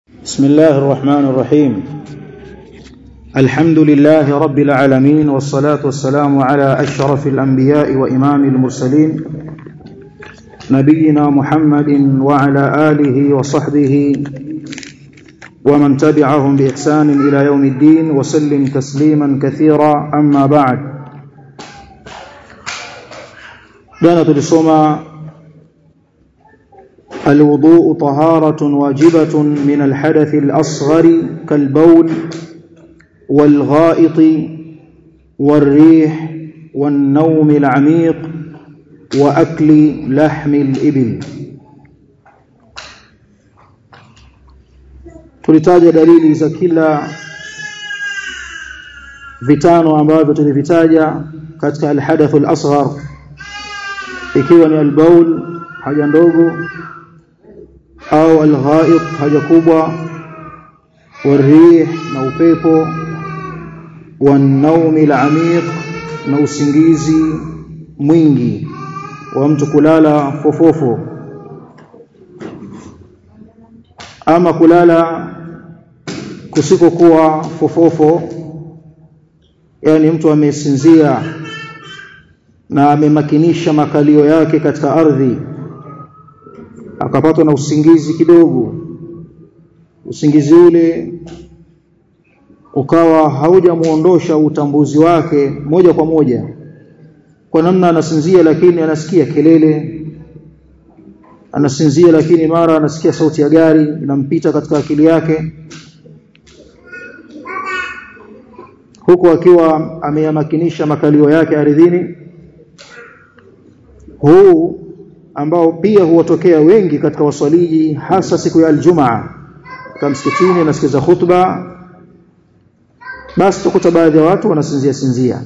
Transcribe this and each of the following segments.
بسم الله الرحمن الرحيم الحمد لله رب العالمين والصلاة والسلام على أشرف الأنبياء وإمام المرسلين نبينا محمد وعلى آله وصحبه ومن تبعهم بإحسان إلى يوم الدين وسلم تسليما كثيرا أما بعد جانا تلسوما الوضوء طهارة واجبة من الحدث الأصغر كالبول والغائط والريح والنوم العميق وأكل لحم الإبل tulitaja dalili za kila vitano ambavyo tulivitaja katika alhadathu al-asghar ikiwa ni albaul haja ndogo au alghaid haja kubwa warih na upepo wanaumi alamiq na usingizi mwingi wa mtu kulala fofofo ama kulala kusikokuwa fofofo yani mtu amesinzia na amemakinisha makalio yake katika ardhi akapatwa na usingizi kidogo usingizi ule ukawa haujamuondosha utambuzi wake moja kwa moja kwa namna anasinzia lakini anasikia kelele anasinzia lakini mara anasikia sauti ya gari inampita katika akili yake huku akiwa ameyamakinisha makalio yake ardhini huu ambao pia huwatokea wengi katika waswaliji hasa siku ya aljumaa kama msikitini nasikiza khutba basi tukuta baadhi ya watu wanasinzia sinzia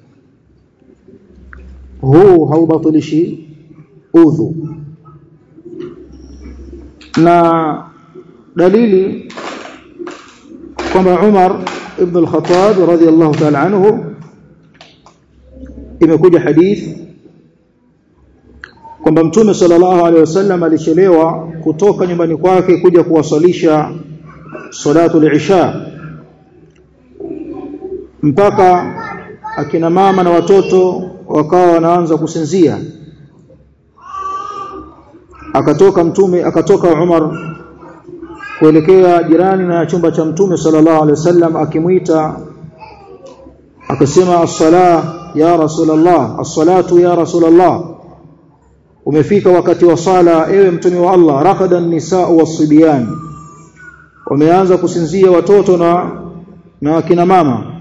huu haubatilishi udhu na dalili kwamba Umar ibn al-Khattab radhiyallahu ta'ala anhu imekuja hadith kwamba mtume sallallahu alaihi wasallam alichelewa kutoka nyumbani kwake kuja kuwasalisha salatul isha mpaka akina mama na watoto wakawa wanaanza kusinzia akatoka mtume akatoka Umar kuelekea jirani na chumba cha mtume sallallahu alaihi wasallam akimuita akasema as-sala ya rasulullah as-salatu ya rasulullah umefika wakati wa sala ewe mtume wa Allah raqadan nisaa wasibyan wameanza kusinzia watoto na na akina mama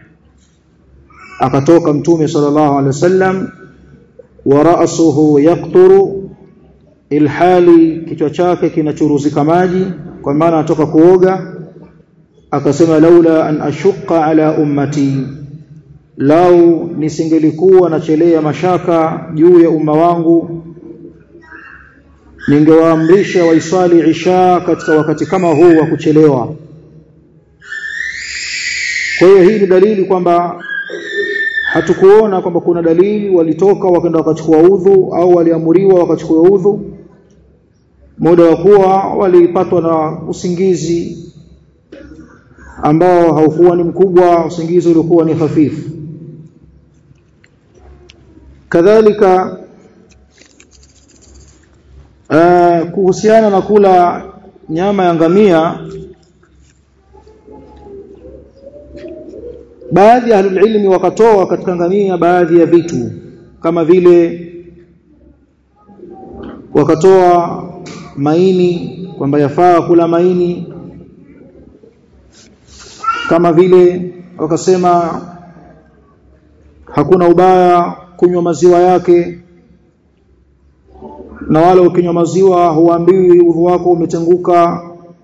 akatoka mtume sallallahu alaihi wasallam wa ra'suhu yaqturu ilhali kichwa chake kinachuruzika maji kwa maana anatoka kuoga akasema laula an ashqa ala ummati lau nisingelikuwa nachelea mashaka juu ya umma wangu ningewaamrisha waisali isha katika wakati kama huu wa kuchelewa kwa hiyo hii ni dalili kwamba hatukuona kwamba kuna dalili walitoka wakaenda wakachukua udhu au waliamuriwa wakachukua udhu muda wa kuwa walipatwa na usingizi ambao haukuwa ni mkubwa usingizi ulikuwa ni hafifu kadhalika uh, kuhusiana na kula nyama ya ngamia baadhi ya ahlulilmi wakatoa katika ngamia baadhi ya vitu kama vile wakatoa maini kwamba yafaa kula maini kama vile wakasema hakuna ubaya kunywa maziwa yake na wala ukinywa maziwa huambiwi udhu wako umetenguka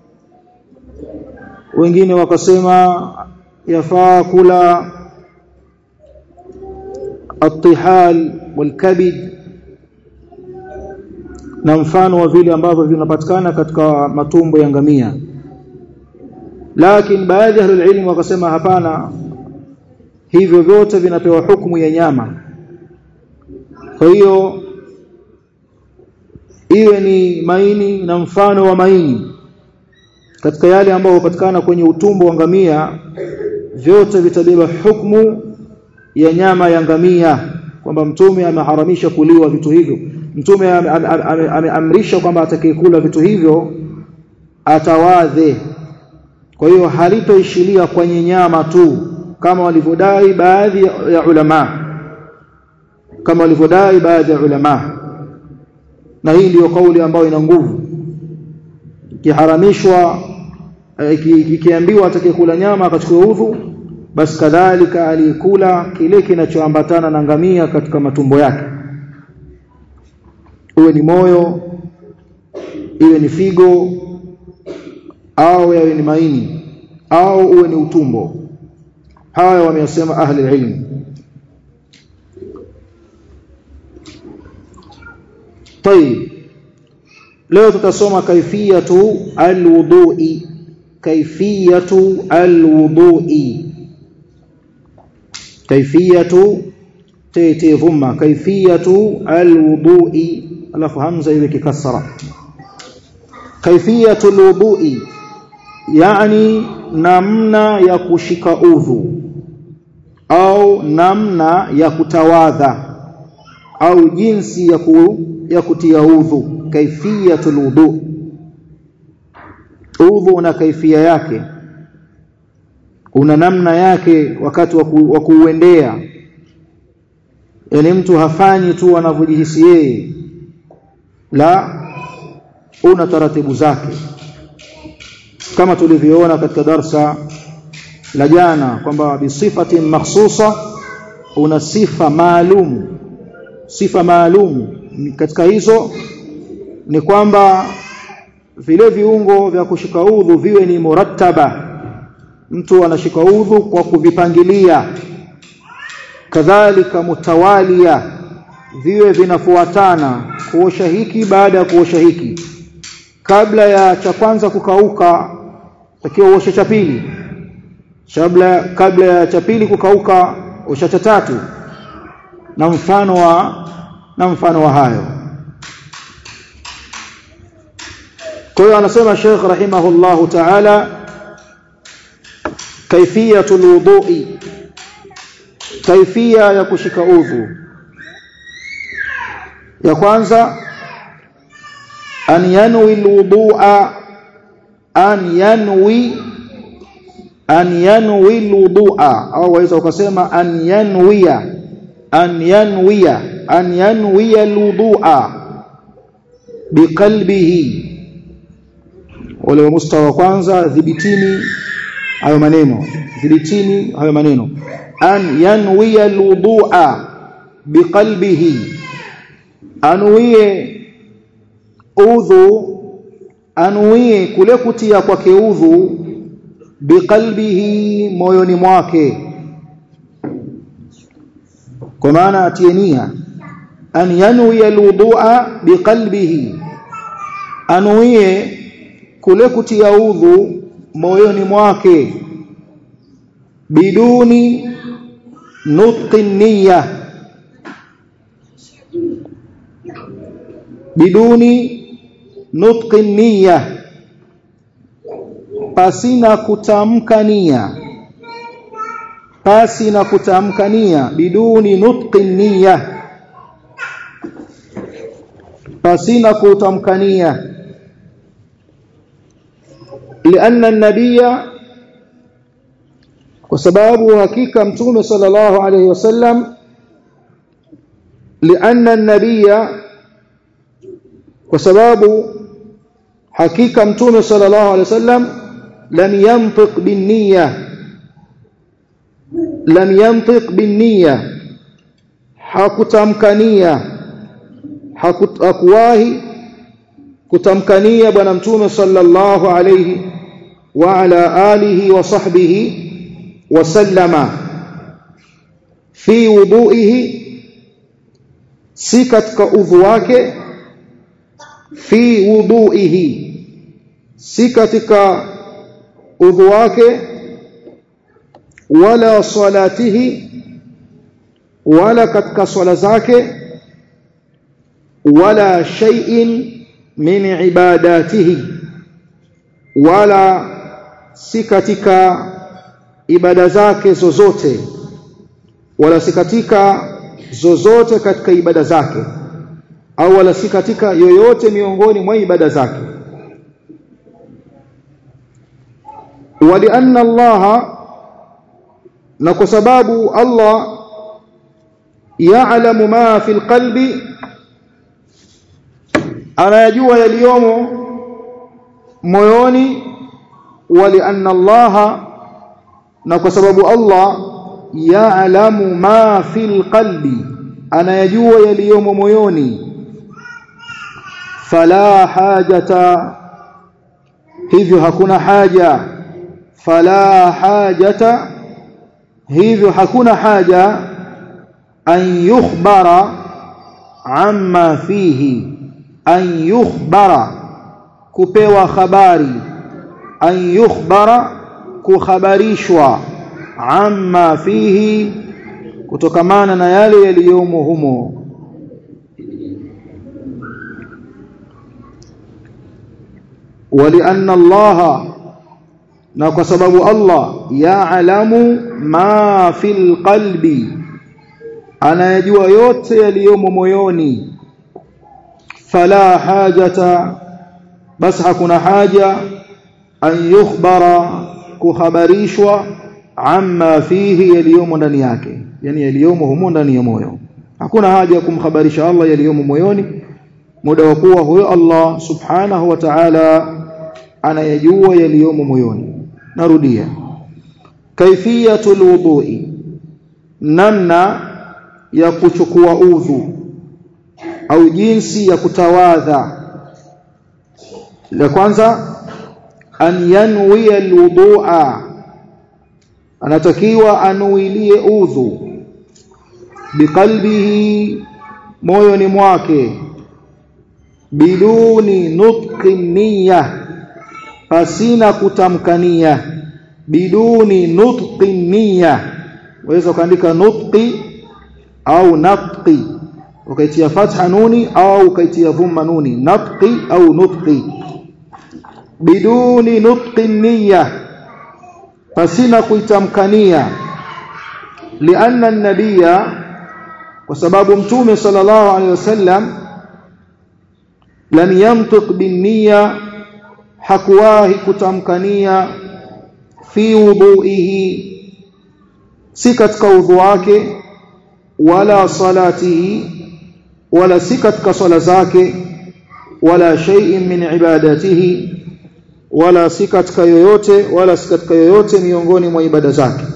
wengine wakasema yafaa kula atihal walkabid na mfano wa vile ambavyo vinapatikana katika matumbo ya ngamia lakini baadhi ya ilmu wakasema hapana hivyo vyote vinapewa hukumu ya nyama kwa hiyo iwe ni maini na mfano wa maini katika yale ambayo hupatikana kwenye utumbo wa ngamia vyote vitabeba hukumu ya nyama ya ngamia kwamba mtume ameharamisha kuliwa vitu hivyo mtume ameamrisha kwamba atakayekula vitu hivyo atawadhe kwa hiyo halitoishilia kwenye nyama tu kama walivyodai baadhi ya ulama kama walivyodai baadhi ya ulama na hii ndiyo kauli ambayo ina nguvu kiharamishwa kikiambiwa atakayekula nyama akachukua udhu basi kadhalika aliyekula kile kinachoambatana na ngamia katika matumbo yake uwe ni moyo iwe ni figo au yawe ni maini au uwe ni utumbo haya wameyasema ahli ilmu طيب leo tutasoma kaifiyatu alwudui kaifiyatu alwudui kaifiyatu tete dhumma kaifiyatu alwudui alafu hamza iwe kikasra kaifiyatu alwudui yani namna ya kushika udhu au namna ya kutawadha au jinsi ya ku, ya kutia udhu kaifiyatul wudu udhu una kaifia yake una namna yake wakati wa kuuendea yani mtu hafanyi tu anavyojihisi yeye la una taratibu zake kama tulivyoona katika darsa la jana kwamba bisifatin makhsusa una sifa maalum sifa maalum katika hizo ni kwamba vile viungo vya kushika udhu viwe ni murattaba mtu anashika udhu kwa kuvipangilia kadhalika mutawalia viwe vinafuatana kuosha hiki baada ya kuosha hiki kabla ya cha kwanza kukauka takiwa uoshe cha pili kabla kabla ya cha pili kukauka osha cha tatu na mfano wa na mfano wa hayo kwa hiyo anasema Sheikh rahimahullahu ta'ala kaifiyatul wudu'i kaifia ya kushika udhu ya kwanza an yanwi alwudu'a an yanwi an yanwi alwudu'a au waweza ukasema an yanwiya an yanwiya an yanwiya alwudu'a biqalbihi wale wa mustawa kwanza dhibitini hayo maneno dhibitini hayo maneno an yanwiya alwudu'a biqalbihi anuie udhu anuie kule kutia kwake udhu biqalbihi moyoni mwake kwa maana atie nia an yanwi alwudu'a biqalbihi anuie kule kutia udhu moyoni mwake biduni nutqi niyya biduni nutqi niyya pasina kutamka nia pasi na kutamka nia biduni nutqi niyya pasina kutamka nia لأن النبي وسبب حقيقة متوم صلى الله عليه وسلم لأن النبي وسبب حقيقة متوم صلى الله عليه وسلم لم ينطق بالنية لم ينطق بالنية hakutamkania hakuwahi kutamkania bwana mtume sallallahu alayhi wa ala alihi wa sahbihi wa sallama fi wudu'ihi si katika udhu wake fi wudu'ihi si katika udhu wake wala salatihi wala katika swala zake wala shay'in min ibadatihi wala si katika ibada zake zozote wala si katika zozote katika ibada zake au wala si katika yoyote miongoni mwa ibada zake walianna Allah na kwa sababu Allah ya'lamu ma fil qalbi anayajua yaliyomo moyoni walianna Allah na kwa sababu Allah ya'lamu ma fil qalbi anayajua yaliyomo moyoni fala hajata hivyo hakuna haja fala hajata hivyo hakuna haja an yukhbara amma fihi an yukhbara kupewa habari an yukhbara kuhabarishwa amma fihi kutokamana na yale yaliyomo humo ولأن الله na kwa sababu Allah yaalamu ma fil qalbi anayajua yote yaliyomo moyoni fala hajata bas hakuna haja an yukhbara kuhabarishwa amma fihi yaliyomo ndani yake yani yaliyomo humo ndani ya moyo hakuna haja ya kumhabarisha Allah yaliyomo moyoni muda wa kuwa huyo Allah subhanahu wa ta'ala anayajua yaliyomo moyoni narudia kaifiyatul wudu'i namna ya kuchukua udhu au jinsi ya kutawadha la kwanza an yanwi alwudu'a anatakiwa anuilie udhu biqalbihi moyoni mwake biduni nutqi niyya pasina kutamkania biduni nutqi niyya waweza kuandika nutqi au natqi ukaitia fatha nuni au ukaitia dhamma nuni natqi au nutqi biduni nutqi niyya pasina kuitamkania lianna an-nabiyya kwa sababu mtume sallallahu alaihi wasallam lam yantiq bin niyya hakuwahi kutamkania fi wudu'ihi si katika udhu wake wala salatihi wala si katika swala zake wala shay'in min ibadatihi wala si katika yoyote wala si katika yoyote miongoni mwa ibada zake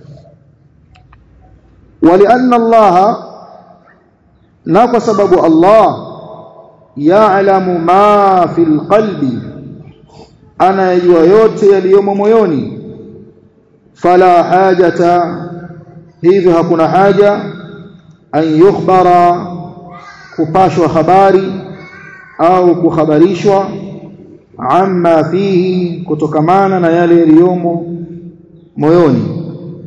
walianna Allah na kwa sababu Allah ya'lamu ma fil qalbi anayajua yote yaliyomo moyoni fala hajata hivyo hakuna haja an yukhbara kupashwa habari au kuhabarishwa amma fihi kutokamana na yale yaliyomo moyoni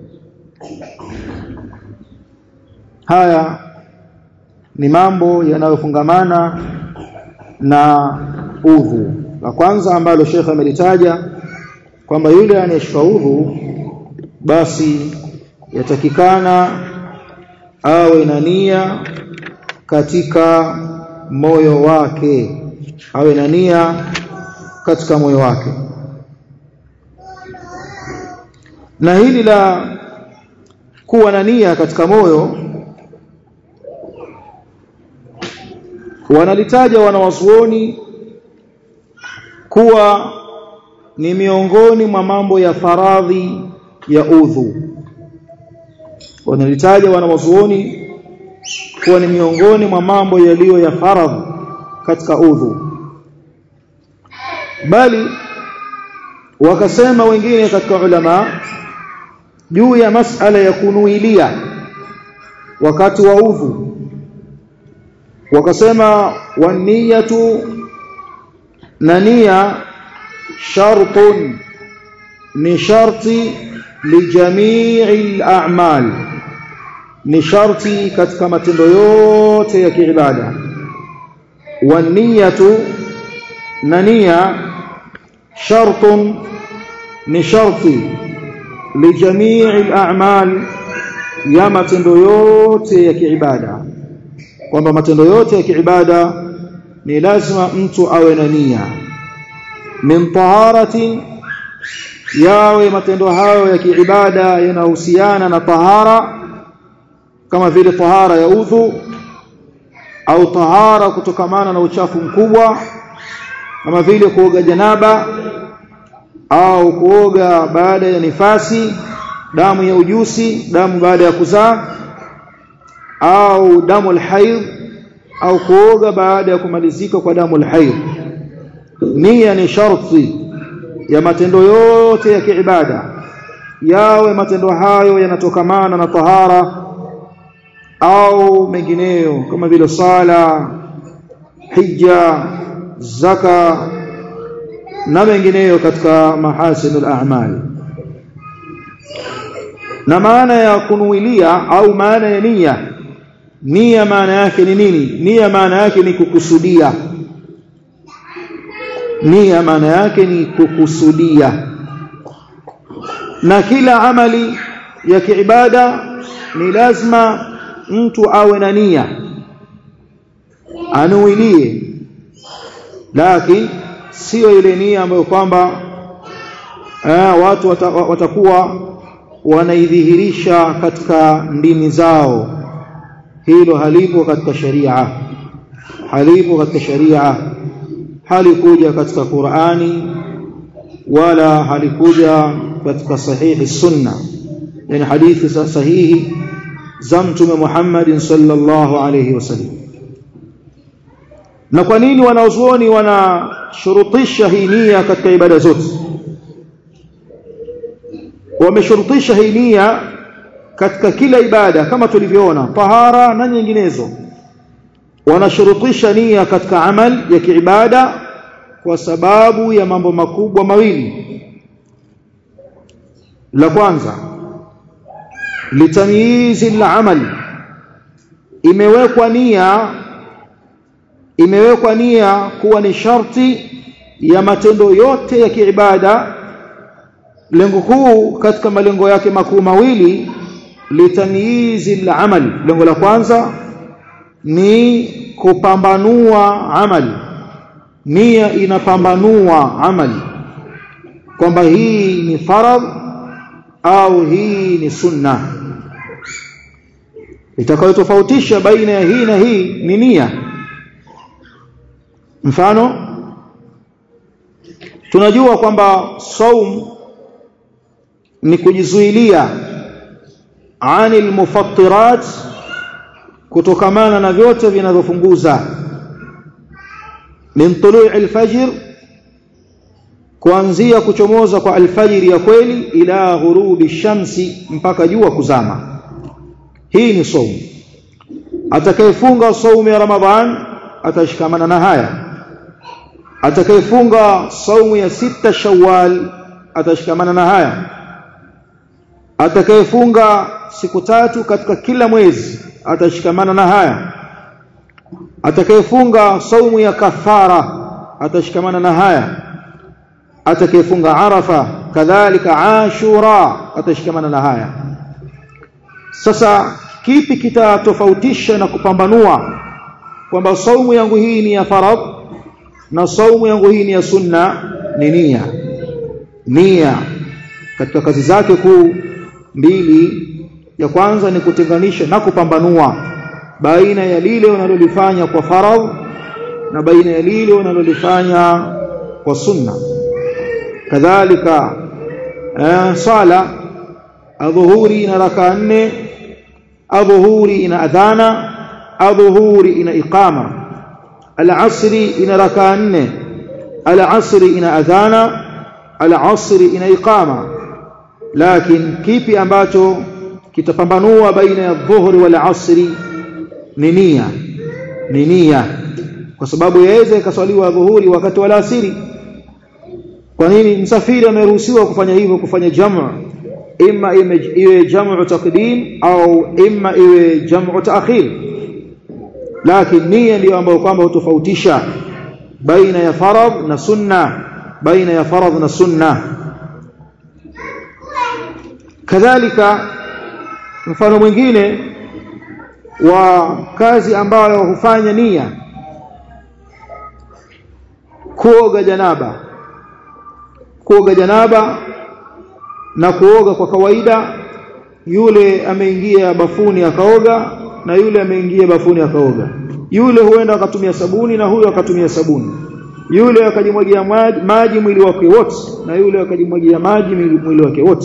haya ni mambo yanayofungamana na udhu la kwanza ambalo Sheikh amelitaja kwamba yule anayeshika udhu basi yatakikana awe na nia katika moyo wake awe na nia katika moyo wake na hili la kuwa na nia katika moyo wanalitaja wanawazuoni kuwa ni miongoni mwa mambo ya faradhi ya udhu wanalitaja wanawazuoni kuwa ni miongoni mwa mambo yaliyo ya faradhi katika udhu bali wakasema wengine katika ulama juu ya masala ya kunuilia wakati wa udhu wakasema waniyatu na nia shartun ni sharti lijamii al-a'mal ni sharti katika matendo yote ya kiibada waniyatu na nia shartun ni sharti lijamii al-a'mal ya matendo yote ya kiibada kwamba matendo yote ya kiibada ni lazima mtu awe na nia min taharatin yawe matendo hayo ya kiibada yanahusiana na tahara kama vile tahara ya udhu au tahara kutokamana na uchafu mkubwa kama vile kuoga janaba au kuoga baada ya nifasi damu ya ujusi damu baada ya kuzaa au damu alhaid au kuoga baada ya kumalizika kwa damu alhaid nia ni sharti ya matendo yote ya kiibada yawe matendo hayo yanatokamana na tahara au mengineyo kama vile sala hija zaka na mengineyo katika mahasinul a'mal na maana ya kunuilia au maana ya nia nia maana yake ni nini nia maana yake ni kukusudia nia maana yake ni kukusudia na kila amali ya kiibada ni lazima mtu awe na nia anuilie lakini sio ile nia ambayo kwamba eh, watu wata, watakuwa wanaidhihirisha katika ndimi zao hilo halipo katika sharia halipo katika sharia halikuja katika Qur'ani wala halikuja katika sahihi sunna yani hadithi sahihi za mtume Muhammad sallallahu alayhi wasallam na kwa nini wanaozuoni wanashurutisha hii nia katika ibada zote wameshurutisha hii nia katika kila ibada kama tulivyoona tahara na nyinginezo wanashurutisha nia katika amal ya kiibada kwa sababu ya mambo makubwa mawili la kwanza litamyizi al-amal imewekwa nia imewekwa nia kuwa ni sharti ya matendo yote ya kiibada lengo kuu katika malengo yake makuu mawili litamyizi al-amal lengo la kwanza ni kupambanua amali nia inapambanua amali kwamba hii ni faradh au hii ni sunna itakayotofautisha baina ya hii na hii ni nia mfano tunajua kwamba saum ni kujizuilia anil mufattirat kutokamana na vyote vinavyofunguza min tulu'i al-fajr kuanzia kuchomoza kwa alfajiri ya kweli ila ghurubi shamsi mpaka jua kuzama hii ni saumu atakayefunga saumu ya ramadhan atashikamana na haya atakayefunga saumu ya sita shawwal atashikamana na haya atakayefunga siku tatu katika kila mwezi atashikamana na haya atakayefunga saumu ya kafara atashikamana na haya atakayefunga arafa kadhalika ashura atashikamana na haya sasa kipi kitatofautisha na kupambanua kwamba saumu yangu hii ni ya faradh na saumu yangu hii ni ya sunna ni nia nia katika kazi zake kuu mbili ya kwanza ni kutenganisha na kupambanua baina ya lile unalolifanya kwa faradh na baina ya lile unalolifanya kwa sunna kadhalika eh, sala adhuhuri ina raka nne adhuhuri ina adhana adhuhuri ina iqama al-asri ina raka nne al-asri ina adhana al-asri ina iqama lakini kipi ambacho kitapambanua baina ya dhuhuri wal asri ni nia ni nia kwa sababu yaweza ikaswaliwa dhuhuri wakati wala asiri kwa nini msafiri ameruhusiwa kufanya hivyo kufanya jamu imma iwe jamu taqdim au imma iwe jamu taakhir lakini nia ndio ambayo kwamba hutofautisha baina ya faradh na sunna baina ya faradh na sunna kadhalika mfano mwingine wa kazi ambayo hufanya nia kuoga janaba kuoga janaba na kuoga kwa kawaida yule ameingia bafuni akaoga na yule ameingia bafuni akaoga yule huenda akatumia sabuni na huyo akatumia sabuni yule akajimwagia maji, maji mwili wake wote na yule akajimwagia maji mwili wake wote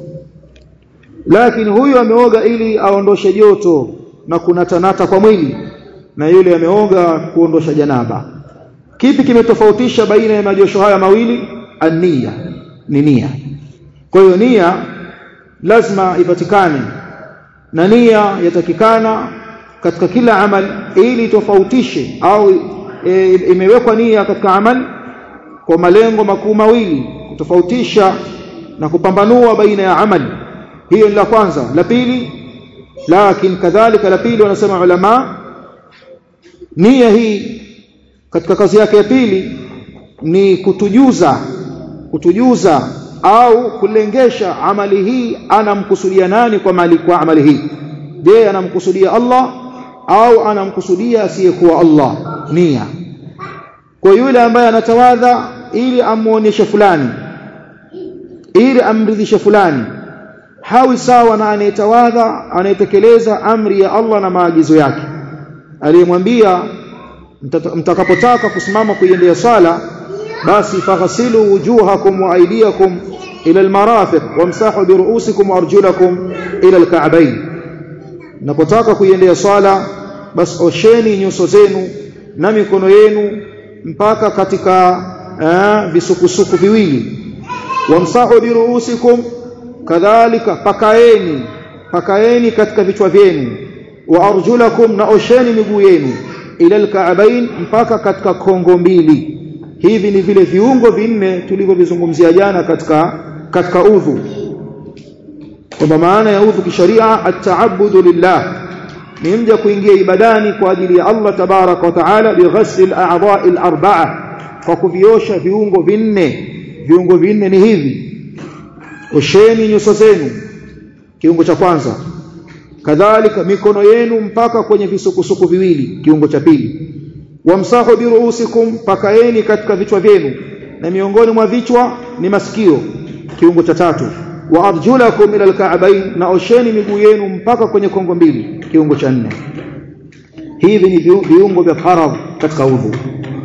lakini huyu ameoga ili aondoshe joto na kunatanata kwa mwili na yule ameoga kuondosha janaba kipi kimetofautisha baina ya majosho haya mawili ania ni nia kwa hiyo nia lazima ipatikane na nia yatakikana katika kila amal ili tofautishe au e, imewekwa nia katika amal kwa malengo makuu mawili kutofautisha na kupambanua baina ya amali hiyo ni la kwanza la pili lakini kadhalika la pili wanasema ulama nia hii katika kazi yake ya pili ni kutujuza kutujuza au kulengesha amali hii anamkusudia nani kwa mali kwa amali hii je anamkusudia Allah au anamkusudia asiyekuwa Allah nia kwa yule ambaye anatawadha ili amuonyeshe fulani ili amridhishe fulani hawi sawa na anayetawadha anayetekeleza amri ya Allah na maagizo yake aliyemwambia mtakapotaka kusimama kuiendea swala basi faghsilu wujuhakum wa aydiyakum ila almarafiq wamsahu bi ru'usikum wa arjulakum ila alka'bayn napotaka kuiendea swala basi osheni nyuso zenu na mikono yenu mpaka katika visukusuku viwili wamsahu bi ru'usikum kadhalika pakaeni pakaeni katika vichwa vyenu wa arjulakum na osheni miguu yenu ila alka'bayn mpaka katika kongo mbili hivi ni vile viungo vinne tulivyovizungumzia jana katika katika udhu kwamba maana ya udhu kisharia at-ta'abbudu lillah ni mja kuingia ibadani kwa ajili ya Allah tabaraka wa taala bighasl al-a'dha'i al-arba'a kwa kuviosha viungo vinne viungo vinne ni hivi osheni nyuso zenu kiungo cha kwanza kadhalika mikono yenu mpaka kwenye visukusuku viwili kiungo cha pili wamsahu biruusikum pakaeni katika vichwa vyenu na miongoni mwa vichwa ni masikio kiungo cha tatu wa arjulakum ila alka'bayn na osheni miguu yenu mpaka kwenye kongo mbili kiungo cha nne hivi ni viungo vya faradh katika udhu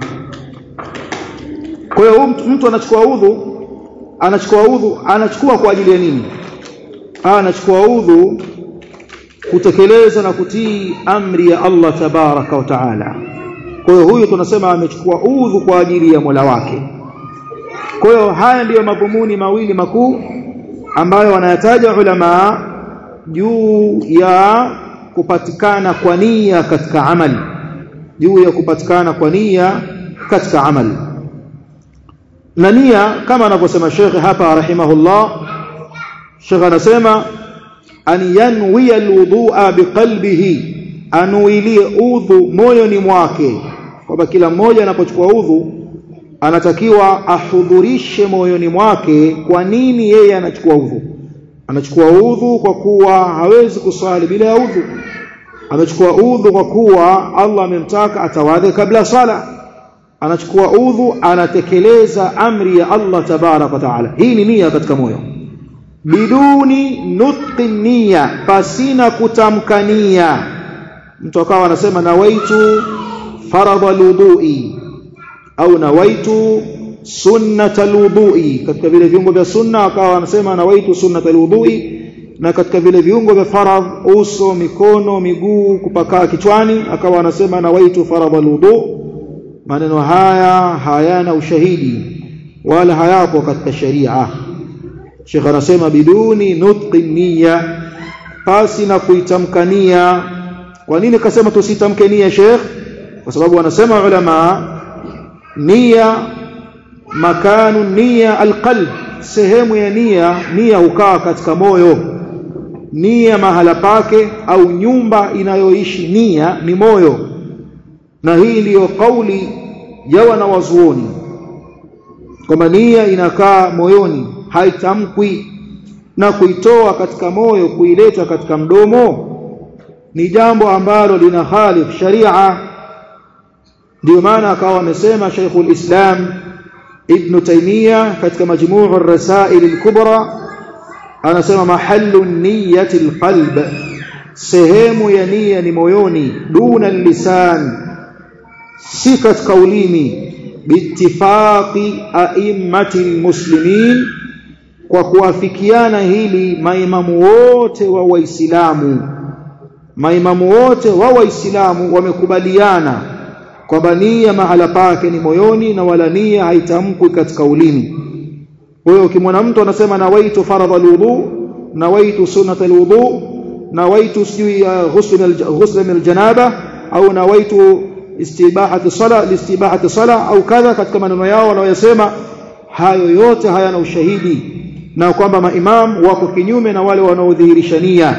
kwa hiyo mtu anachukua udhu anachukua udhu anachukua kwa ajili ya nini anachukua udhu kutekeleza na kutii amri ya Allah tabaraka wa taala kwa hiyo huyu tunasema amechukua udhu kwa ajili ya Mola wake kwa hiyo haya ndiyo madhumuni mawili makuu ambayo wanayataja ulama juu ya kupatikana kwa nia katika amali juu ya kupatikana kwa nia katika amali na nia kama anavyosema Sheikh hapa rahimahullah Sheikh anasema an yanwi alwudu'a biqalbihi anuilie udhu moyoni mwake kwamba kila mmoja anapochukua udhu anatakiwa ahudhurishe moyoni mwake kwa nini yeye anachukua udhu anachukua udhu kwa kuwa hawezi kuswali bila ya udhu amechukua udhu kwa kuwa Allah amemtaka atawadhe kabla sala anachukua udhu anatekeleza amri ya Allah tabarak wa taala hii ni nia katika moyo biduni nutqi nia pasina kutamkania mtu akawa anasema nawaitu faradha alwudui au nawaitu sunnata alwudui katika vile viungo vya sunna akawa anasema nawaitu sunnata alwudui na katika vile viungo vya faradh uso mikono miguu kupakaa kichwani akawa anasema nawaitu faradha alwudu maneno haya hayana ushahidi wala hayapo katika sharia Sheikh anasema biduni nutqi niyya pasi na kuitamkania kwa nini kasema tusitamke nia Sheikh kwa sababu wanasema ulama nia makanu nia alqalb sehemu ya nia nia hukaa katika moyo nia mahala pake au nyumba inayoishi nia ni moyo na hii ndiyo kauli ya wanawazuoni kwamba nia inakaa moyoni haitamkwi na kuitoa katika moyo kuileta katika mdomo ni jambo ambalo lina khalif sharia ndio maana akawa amesema Sheikhul Islam Ibn Taymiyyah katika majmuu ar-rasail al-kubra anasema mahallu niyyati al-qalb sehemu ya nia ni moyoni duna lisan si katika ulimi biittifaqi a'immati al-muslimin kwa kuafikiana hili maimamu wote wa waislamu maimamu wote wa waislamu wamekubaliana kwamba nia mahala pake ni moyoni na wala nia haitamkwi katika ulimi kwa hiyo ukimwona mtu anasema nawaitu faradha alwudu nawaitu sunnata alwudu nawaitu sijui ghusl min aljanaba au nawaitu istibahati sala listibahati sala au kadha katika maneno yao wanayosema hayo yote hayana ushahidi na kwamba maimam wako kinyume na wale wanaodhihirisha nia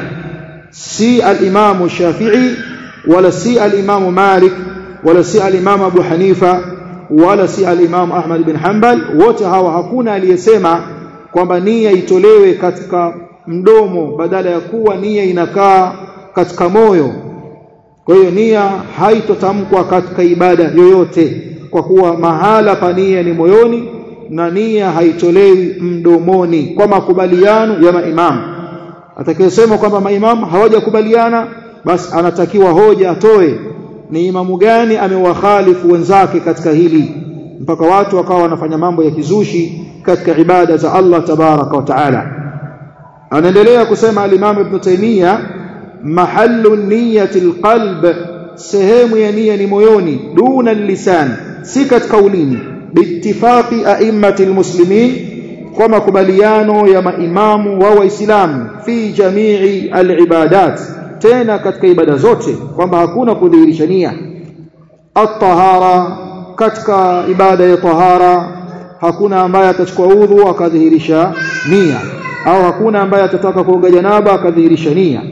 si al-Imam Shafi'i wala si al-Imam Malik wala si al-Imam Abu Hanifa wala si al-Imam Ahmad bin Hanbal wote hawa hakuna aliyesema kwamba nia itolewe katika mdomo badala ya kuwa nia inakaa katika moyo kwa hiyo nia haitotamkwa katika ibada yoyote kwa kuwa mahala pa nia ni moyoni na nia haitolewi mdomoni kwa makubaliano ya maimamu atakayesema kwamba maimamu hawajakubaliana basi anatakiwa hoja atoe ni imamu gani amewakhalifu wenzake katika hili mpaka watu wakawa wanafanya mambo ya kizushi katika ibada za Allah tabaraka wa taala anaendelea kusema al-Imam Ibn Taymiyyah mahallu niyyati al-qalb sehemu ya nia ni moyoni duna lisan si katika ulimi biittifaqi a'immati al-muslimin kwa makubaliano ya maimamu wa waislamu fi jamii al-ibadat tena katika ibada zote kwamba hakuna kudhihirisha nia at-tahara katika ibada ya tahara hakuna ambaye atachukua udhu akadhihirisha nia au hakuna ambaye atataka kuoga janaba akadhihirisha nia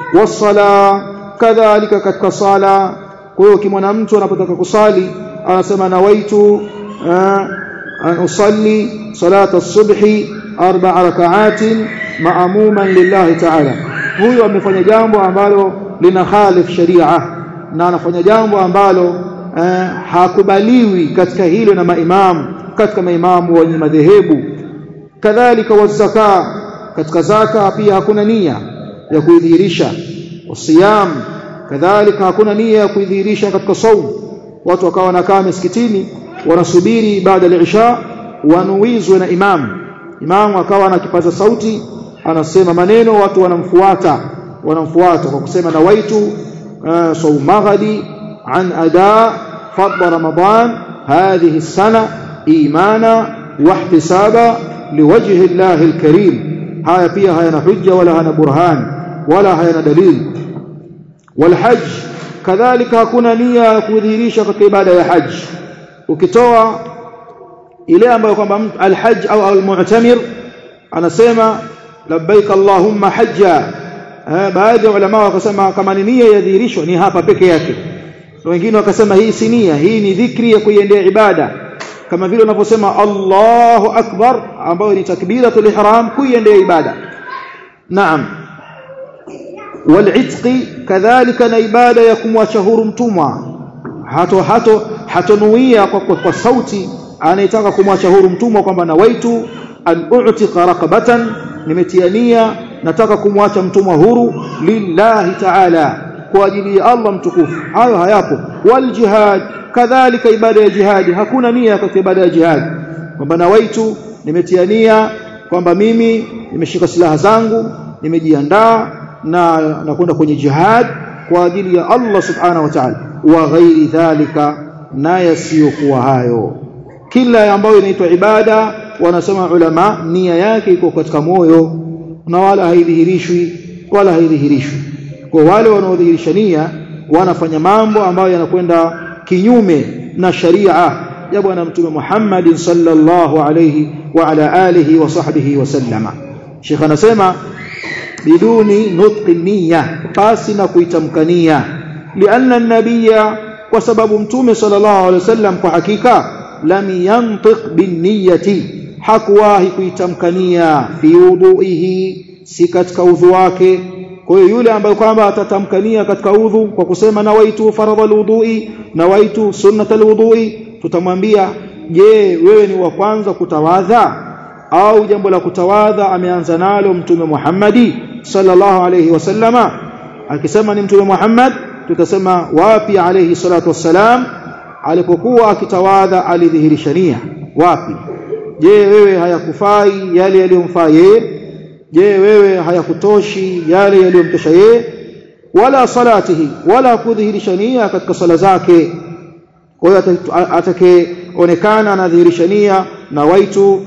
wasala kadhalika katika sala kwa hiyo kimwana mtu anapotaka kusali anasema nawaitu an usalli salata as-subhi arba'a raka'atin ma'muman lillahi ta'ala huyo amefanya jambo ambalo lina khalif sharia na anafanya jambo ambalo eh, hakubaliwi katika hilo na maimamu katika maimamu wenye madhehebu kadhalika wazaka katika zaka pia hakuna nia ya kuidhihirisha wasiyam kadhalika hakuna nia ya kuidhihirisha katika saum watu wakawa wanakaa misikitini wanasubiri baada ya isha wanuizwe na imamu imamu akawa anakipaza sauti anasema maneno watu wanamfuata wanamfuata kwa kusema nawaitu uh, saumaghadi an ada fadl ramadan hadhihi السنه ايمانا واحتسابا لوجه الله الكريم haya pia hayana hujja wala hana burhan wala hayana dalil والحج kadhalika hakuna nia ya kudhihirisha katika ibada ya haji ukitoa ile ambayo kwamba alhajj au almu'tamir anasema labbaik allahumma hajja baadhi ya ulama wakasema kama ni nia yadhihirishwa ni hapa peke yake wengine wakasema hii si nia hii ni dhikri ya kuiendea ibada kama vile unaposema Allahu akbar ambayo ni takbiratul ihram kuiendea ibada naam wal'itqi kadhalika na ibada ya kumwacha huru mtumwa hato hato hatonuia kwa, kwa, kwa sauti anayetaka kumwacha huru mtumwa kwamba nawaitu an u'tiqa raqabatan nimetiania nataka kumwacha mtumwa huru lillahi ta'ala kwa ajili ya Allah mtukufu hayo hayapo wal jihad kadhalika ibada ya jihadi hakuna nia katika ibada ya jihadi kwamba nawaitu nimetiania kwamba mimi nimeshika silaha zangu nimejiandaa na nakwenda kwenye jihad kwa ajili ya Allah subhanahu wa ta'ala wa ghairi dhalika na yasiyokuwa hayo kila ambayo inaitwa ibada wanasema ulama nia yake iko katika moyo na wala haidhihirishwi wala haidhihirishwi kwa wale wanaodhihirisha nia wanafanya mambo ambayo yanakwenda kinyume na sharia ya bwana mtume Muhammad sallallahu alayhi wa ala alihi wa sahbihi wasallama Sheikh anasema biduni nutqi niyya basi na kuitamkania lianna an-nabiyya kwa sababu mtume sallallahu alayhi wasallam kwa hakika lam yantiq binniyati hakuwahi kuitamkania fi wudu'ihi si katika udhu wake kwa hiyo yule ambaye kwamba atatamkania katika udhu kwa kusema nawaitu faradha alwudu'i nawaitu sunnata alwudu'i tutamwambia je wewe ni wa kwanza kutawadha au jambo la kutawadha ameanza nalo mtume Muhammadi sallallahu alayhi wasallama akisema ni mtume Muhammad tutasema wapi alayhi salatu wassalam alipokuwa akitawadha alidhihirisha nia wapi je wewe hayakufai yale yaliyomfaa yeye je wewe hayakutoshi yale yaliyomtosha yeye wala salatihi wala kudhihirisha nia katika sala zake kwa hiyo atakayeonekana anadhihirisha nia na waitu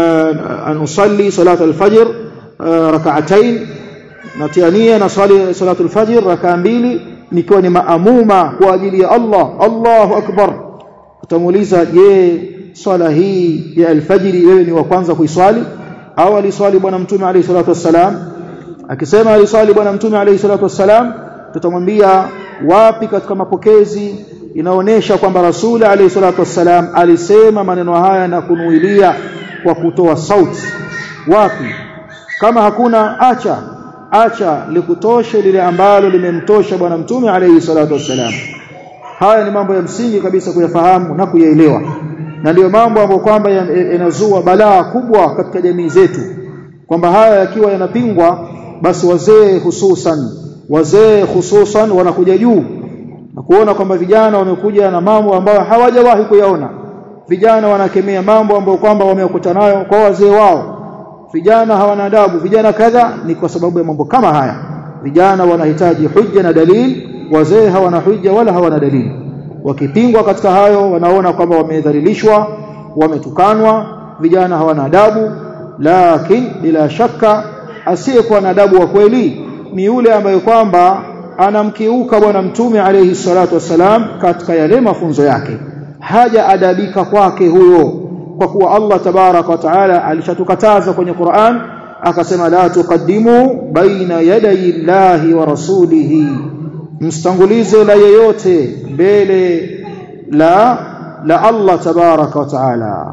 an usalli salat alfajr rak'atayn natia nia na swali salatu alfajr rak'a mbili nikiwa ni maamuma kwa ajili ya Allah Allahu akbar utamuuliza je swala hii ya alfajiri wewe ni wa kwanza kuiswali au aliswali bwana mtume alayhi salatu wassalam akisema aliswali bwana mtume alayhi salatu wassalam tutamwambia wapi katika mapokezi inaonesha kwamba rasuli alayhi salatu wassalam alisema maneno haya na kunuilia kwa kutoa sauti wapi kama hakuna acha acha likutoshe lile ambalo limemtosha bwana mtume alayhi salatu wassalam haya ni mambo ya msingi kabisa kuyafahamu na kuyaelewa na ndiyo mambo ambayo kwamba yanazua balaa kubwa katika jamii zetu kwamba haya yakiwa yanapingwa basi wazee hususan wazee hususan wanakuja juu na kuona kwamba vijana wamekuja na mambo ambayo hawajawahi kuyaona vijana wanakemea mambo ambayo kwamba wamekuta nayo kwa wazee wao vijana hawana adabu vijana kadha ni kwa sababu ya mambo kama haya vijana wanahitaji hujja na dalili wazee hawana hujja wala hawana dalili wakipingwa katika hayo wanaona kwamba wamedhalilishwa wametukanwa vijana hawana adabu lakini bila shaka asiyekuwa na adabu wa kweli ni yule ambaye kwamba anamkiuka bwana mtume alayhi salatu wasalam katika yale mafunzo yake haja adabika kwake huyo kwa kuwa Allah tabarak wa taala alishatukataza kwenye Qur'an akasema la tuqaddimu baina yaday Allahi wa rasulihi mstangulize la yeyote mbele la la Allah tabarak wa taala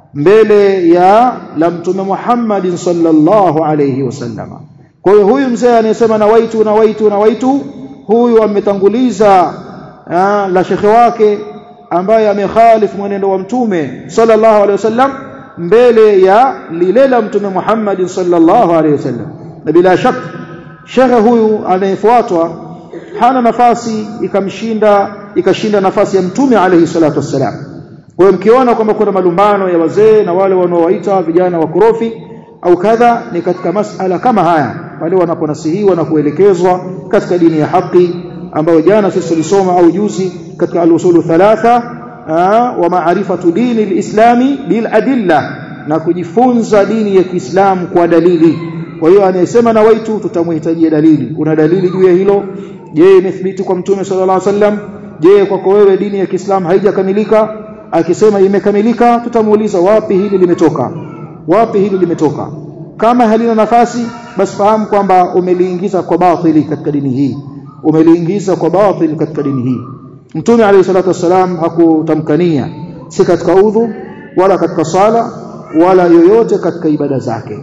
mbele ya la mtume Muhammad sallallahu alayhi wasallam kwa hiyo huyu mzee anayesema nawaitu nawaitu nawaitu huyu ametanguliza la shekhe wake ambaye amekhalifu mwenendo wa mtume sallallahu alaihi wasallam mbele ya lile la mtume Muhammad sallallahu alaihi wasallam na bila shaka shekhe huyu anayefuatwa hana nafasi ikamshinda ikashinda nafasi ya mtume alaihi salatu wassalam kwa hiyo mkiona kwamba kuna malumbano ya wazee na wale wanaowaita vijana wakorofi au kadha ni katika masala kama haya pale wanaponasihiwa na kuelekezwa katika dini ya haki ambayo jana sisi tulisoma au juzi katika al-usulu thalatha wa ma'rifatu dini al-islami bil adilla na kujifunza dini ya Kiislamu kwa dalili kwa hiyo anayesema na waitu tutamhitajia dalili kuna dalili juu ya hilo je imethibiti kwa mtume sallallahu alaihi wasallam je kwako wewe dini ya Kiislamu haijakamilika akisema imekamilika tutamuuliza wapi hili limetoka wapi hili limetoka kama halina nafasi basi fahamu kwamba umeliingiza kwa batili katika dini hii umeliingiza kwa batili katika dini hii mtume alayhi salatu wasalam hakutamkania si katika udhu wala katika sala wala yoyote katika ibada zake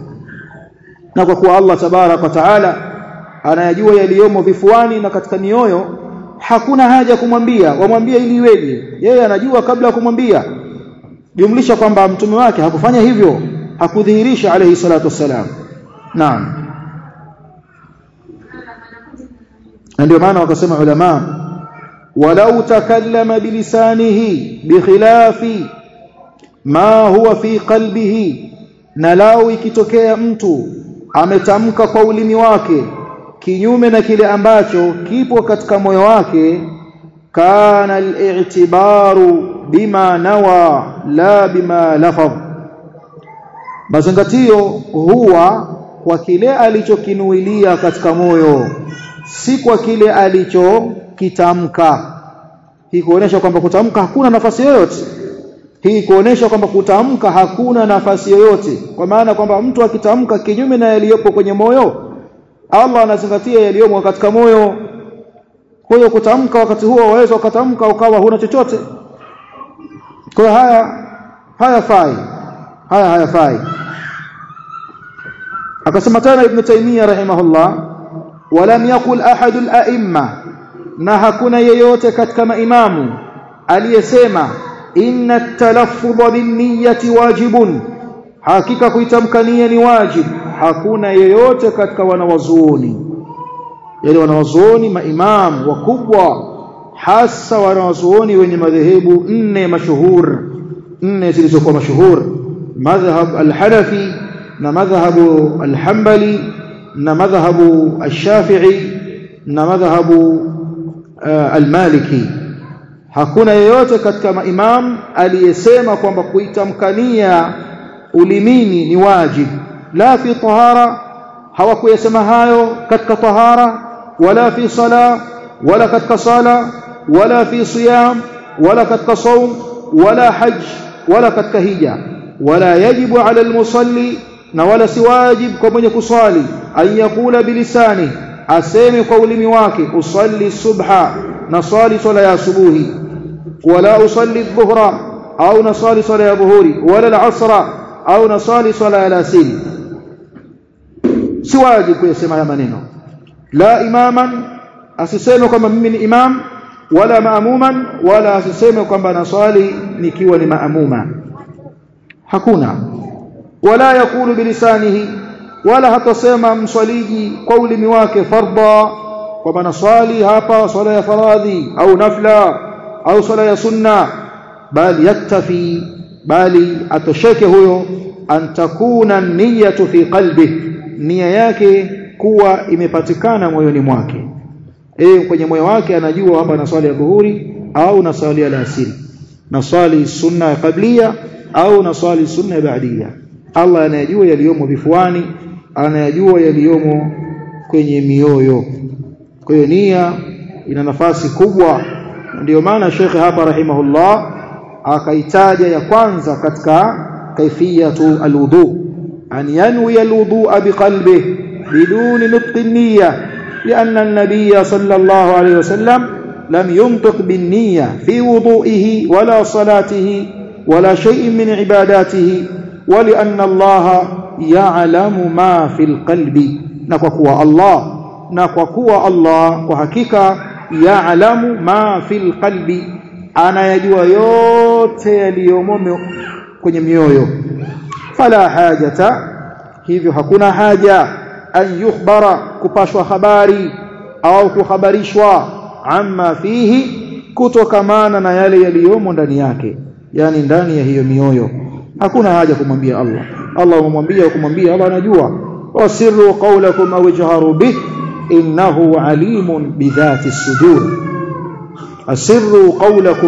na kwa kuwa Allah tabarak wa taala anayajua yaliyomo vifuani na katika mioyo hakuna haja kumwambia wamwambie ili iweje yeye anajua kabla ya kumwambia jumlisha kwamba mtume wake hakufanya hivyo hakudhihirisha alayhi salatu wassalam naam ndio maana wakasema ulama walau takallama bilisanihi bikhilafi ma huwa fi qalbihi na lau ikitokea mtu ametamka kwa ulimi wake kinyume na kile ambacho kipo katika moyo wake kana al-i'tibaru bima nawa la bima lafadh mazingatio huwa kwa kile alichokinuilia katika moyo si kwa kile alichokitamka hii kuonesha kwamba kutamka hakuna nafasi yoyote hii kuonesha kwamba kutamka hakuna nafasi yoyote kwa maana kwamba mtu akitamka kinyume na yaliyopo kwenye moyo Allah anazingatia yaliyomo katika moyo kwa hiyo kutamka wakati huo waweza ukatamka ukawa huna chochote kwa haya hayafai haya hayafai akasema tena ibn taymiyyah rahimahullah walam yaqul ahad al-a'imma na hakuna yeyote katika maimamu aliyesema inna at-talaffuz bin-niyyati wajibun hakika kuitamkania ni wajib hakuna yeyote katika wanawazuoni yani wanawazuoni maimamu wakubwa hasa wanawazuoni wenye madhehebu nne mashuhur nne zilizokuwa mashuhur madhhab al-hanafi na madhhabu al-hanbali na madhhabu al-shafi'i na madhhabu al-maliki hakuna yeyote katika maimam aliyesema kwamba kuitamkania ulimini ni wajib la fi tahara hawakuyasema hayo katika tahara wala fi sala wala katika sala wala fi siyam wala katika saum wala hajj wala katika hija wala yajibu ala almusalli na wala si wajib kwa mwenye kuswali an yakula bilisani aseme kwa ulimi wake usalli subha na swali swala ya asubuhi wala usalli dhuhra au nasali swala ya dhuhuri wala al-asra au nasali swala ya alasiri si wajib kuyasema haya maneno la imaman asiseme kwamba mimi ni imam wala maamuman wala asiseme kwamba naswali nikiwa ni maamuma hakuna wala yakulu bilisanihi wala hatasema mswaliji kwa ulimi wake fardha kwamba naswali hapa swala ya faradhi au nafla au swala ya sunna bali yaktafi bali atosheke huyo an takuna niyatu fi qalbi nia yake kuwa imepatikana moyoni mwake eh kwenye moyo wake anajua hapa na swali ya dhuhuri au na swali ya alasiri na swali sunna ya qablia au na swali sunna ya baadia Allah anayajua yaliyomo vifuani anayajua yaliyomo kwenye mioyo kwa hiyo nia ina nafasi kubwa ndio maana shekhe hapa rahimahullah akaitaja ya kwanza katika kaifiyatu alwudu an yanwi alwudu'a biqalbihi biduni nutqi niyya لأن النبي صلى الله عليه وسلم لم ينطق بالنية في وضوئه ولا صلاته ولا شيء من عباداته ولأن الله يعلم ما في القلب نكوكوا الله نكوكوا الله وحقيقة يعلم ما في القلب anayajua yote yaliyomo kwenye mioyo fala hajata hivyo hakuna haja an yukhbara kupashwa habari au kuhabarishwa amma fihi kutokamana na yale yaliyomo ndani yake yani ndani ya hiyo mioyo hakuna haja kumwambia Allah Allah umwambia kumwambia Allah anajua wasirru qawlakum aw ijharu bih innahu alimun bidhati sudur asirru qawlakum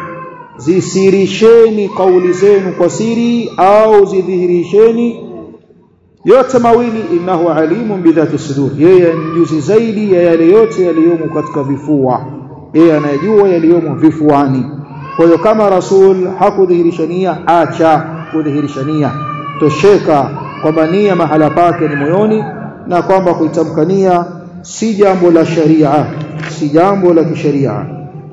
zisirisheni kauli zenu kwa siri au zidhihirisheni yote mawili innahu alimun bidhati sudur yeye mjuzi zaidi ya yale yote yaliyomo katika vifua yeye anayejua yaliyomo vifuani kwa hiyo kama rasul hakudhihirisha nia acha kudhihirisha nia tosheka kwamba nia mahala pake ni moyoni na kwamba kuitamkania si jambo la sharia si jambo la kisheria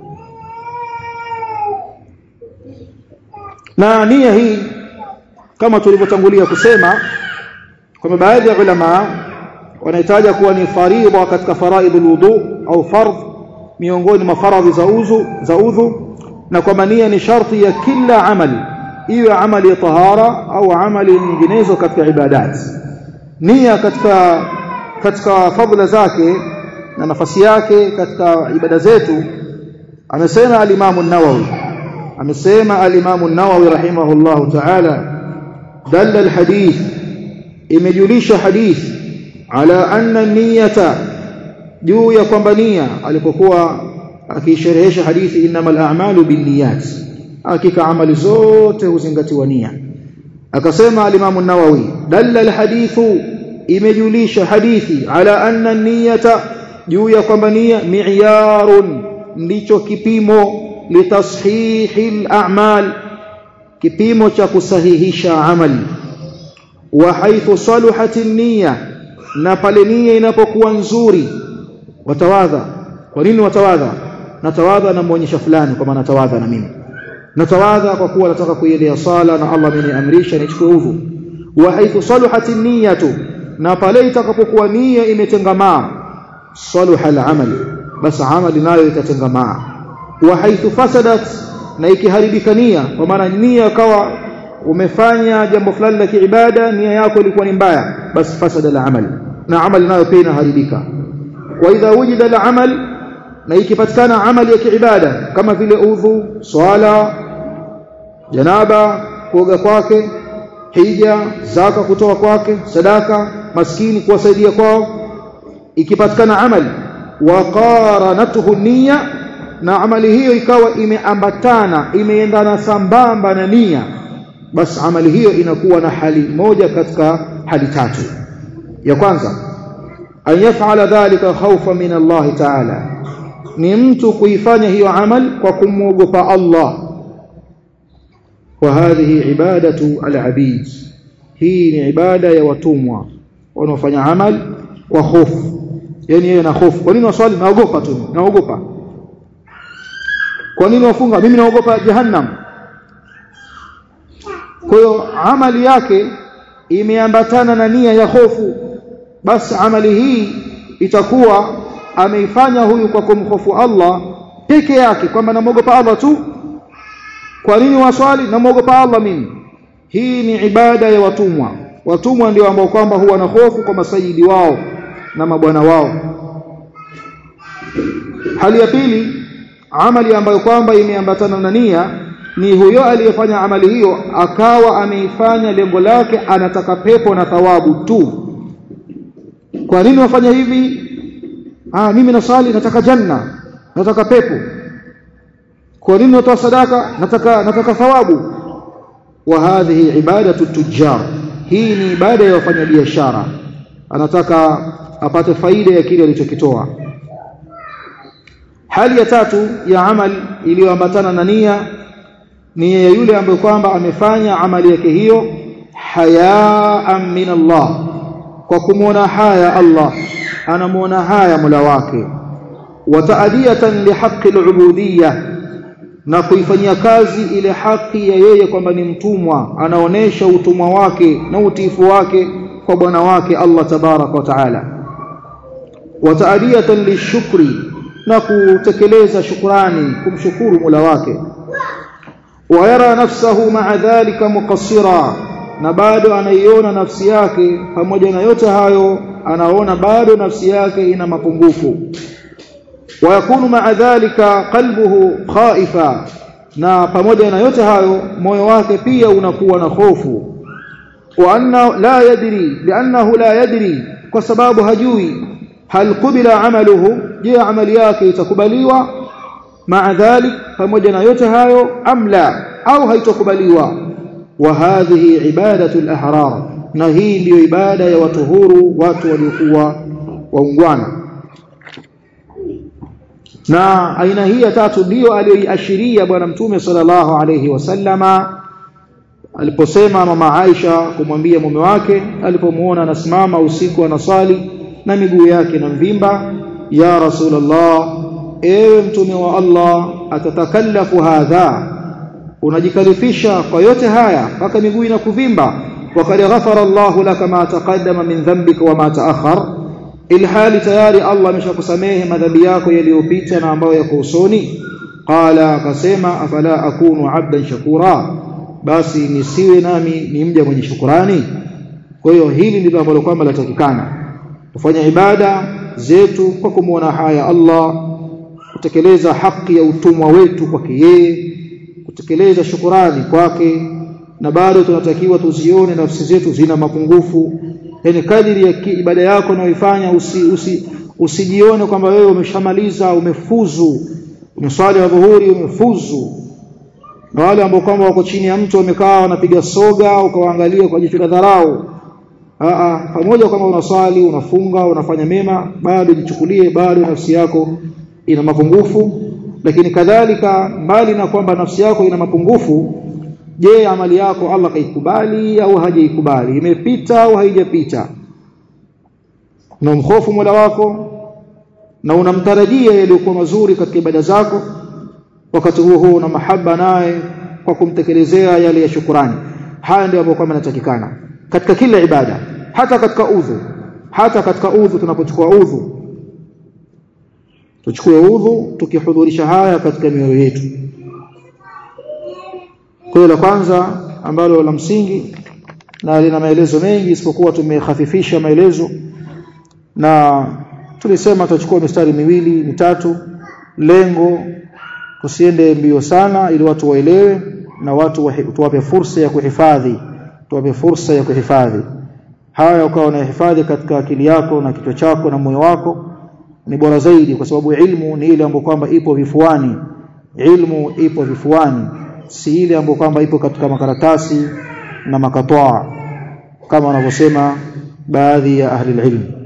na nia hii kama tulivyotangulia kusema kwamba baadhi ya ulama wanahitaja kuwa ni faridha katika faraidul wudu au fardh miongoni mwa faradhi za uzu za udhu na kwamba nia ni sharti ya kila amali iwe amali ya tahara au amali nyinginezo katika ibadat nia katika katika fadhila zake na nafasi yake katika ibada zetu amesema al-Imam an-Nawawi amesema al-Imam an-Nawawi rahimahullahu ta'ala dalla al-hadith imejulisha hadith ala anna niyata juu ya kwamba nia alipokuwa akisherehesha hadithi innamal a'malu binniyat hakika amali zote huzingatiwa nia akasema al-Imam an-Nawawi dalla al-hadithu imejulisha hadithi ala anna niyata juu ya kwamba nia mi'yarun ndicho kipimo litashihi al-a'mal kipimo cha kusahihisha amali wa haithu saluhat an-niyya na pale nia inapokuwa nzuri watawadha kwa nini watawadha natawadha na muonyesha fulani kwa maana tawadha na mimi natawadha kwa kuwa nataka kuiendea sala na Allah ameniamrisha nichukue udhu wa haithu saluhat niyatu na pale itakapokuwa nia imetengamaa saluha al-amal basi amali nayo itatengamaa wa haithu fasadat na ikiharibika nia kwa maana nia kawa umefanya jambo fulani la kiibada nia yako ilikuwa ni mbaya basi fasada al-amal na amali nayo pia inaharibika wa idha wujida al-amal na ikipatikana amali ya kiibada kama vile udhu swala janaba kuoga kwake hija zaka kutoa kwake sadaka maskini kuwasaidia kwao ikipatikana amali wa qaranatuhu niyya na amali hiyo ikawa imeambatana imeendana sambamba na nia basi amali hiyo inakuwa na hali moja katika hali tatu ya kwanza an yaf'ala dhalika khawfan min Allah ta'ala ni mtu kuifanya hiyo amal kwa kumwogopa Allah wa hadhihi ibadatu al-abid hii ni ibada ya watumwa wanaofanya amal kwa hofu yani yeye na hofu kwa nini waswali naogopa tu naogopa kwa nini wafunga mimi naogopa jahannam kwa hiyo amali yake imeambatana na nia ya hofu basi amali hii itakuwa ameifanya huyu kwa kumhofu Allah peke yake kwamba namuogopa Allah tu kwa nini waswali namuogopa Allah mimi hii ni ibada ya watumwa watumwa ndio ambao kwamba huwa na hofu kwa masayidi wao na mabwana wao hali ya pili amali ambayo kwamba imeambatana na nia ni huyo aliyefanya amali hiyo akawa ameifanya lengo lake anataka pepo na thawabu tu kwa nini wafanya hivi ah mimi nasali nataka janna nataka pepo kwa nini natoa sadaka nataka nataka thawabu wa hadhihi ibadatu tujjar hii ni ibada ya wafanyabiashara anataka apate faida ya kile alichokitoa hali ya tatu ya amali iliyoambatana na nia ni ya yule ambaye kwamba amefanya amali yake hiyo hayaan min Allah kwa kumwona haya Allah anamuona haya Mola wake wa taadiyatan lihaqqi al-ubudiyya na kuifanyia kazi ile haki ya yeye kwamba ni mtumwa anaonesha utumwa wake na utiifu wake kwa bwana wake Allah tabarak wa taala wa taadiyatan lishukri na kutekeleza shukrani kumshukuru Mola wake wa yara nafsahu ma'a dhalika muqassira na bado anaiona nafsi yake pamoja na yote hayo anaona bado nafsi yake ina mapungufu ويكون مع ذلك قلبه خائفا na pamoja na yote hayo moyo wake pia unakuwa na hofu wa anna la yadri li'annahu la yadri kwa sababu hajui hal qubila amaluhu je amali yake itakubaliwa ma'a dhalik pamoja na yote hayo amla au haitakubaliwa wa hadhihi ibadatu al-ahrar na hii ndiyo ibada ya watu huru watu waliokuwa waungwana na aina hii ya tatu ndiyo aliyoiashiria bwana mtume sallallahu alayhi wasallama aliposema mama Aisha kumwambia mume wake alipomuona anasimama usiku anasali na miguu yake na mvimba ya rasulullah ewe mtume wa Allah atatakallafu hadha unajikalifisha kwa yote haya mpaka miguu inakuvimba وقد غفر الله لك ما تقدم من ذنبك وما تأخر ilhali tayari Allah ameshakusamehe madhambi yako yaliyopita na ambayo yako usoni qala akasema afala akunu abdan shakura basi nisiwe nami ni mja mwenye shukurani kwa hiyo hili ndilo ambalo kwamba latakikana kufanya ibada zetu kwa kumwona haya Allah kutekeleza haki ya utumwa wetu kwake yeye kutekeleza shukurani kwake na bado tunatakiwa tuzione nafsi zetu zina mapungufu yani kadiri ya ibada yako unayoifanya usi, usi, usijione kwamba wewe umeshamaliza umefuzu umeswali wa dhuhuri umefuzu na wale ambao kwamba wako chini ya mtu wamekaa wanapiga soga ukawaangalia kwa jicho la dharau Aa, pamoja kwamba unaswali unafunga unafanya mema bado jichukulie bado nafsi yako ina mapungufu lakini kadhalika mbali na kwamba nafsi yako ina mapungufu je amali yako Allah kaikubali au hajaikubali imepita au haijapita unamhofu Mola wako na unamtarajia yaliyokuwa mazuri katika ibada zako wakati huo huo una mahaba naye kwa kumtekelezea yale ya shukurani haya ndio ambayo kwamba yanatakikana katika kila ibada hata katika udhu hata katika udhu tunapochukua udhu tuchukue udhu tukihudhurisha haya katika mioyo yetu kwa la kwanza ambalo la msingi na lina maelezo mengi isipokuwa tumehafifisha maelezo na tulisema tutachukua mistari miwili mitatu lengo tusiende mbio sana ili watu waelewe na watu tuwape fursa ya kuhifadhi tuwape fursa ya kuhifadhi haya ukawa unahifadhi katika akili yako na kichwa chako na moyo wako ni bora zaidi kwa sababu ilmu ni ile ambayo kwamba ipo vifuani ilmu ipo vifuani si ile ambayo kwamba ipo katika makaratasi na makatwaa kama wanavyosema baadhi ya ahli ilmu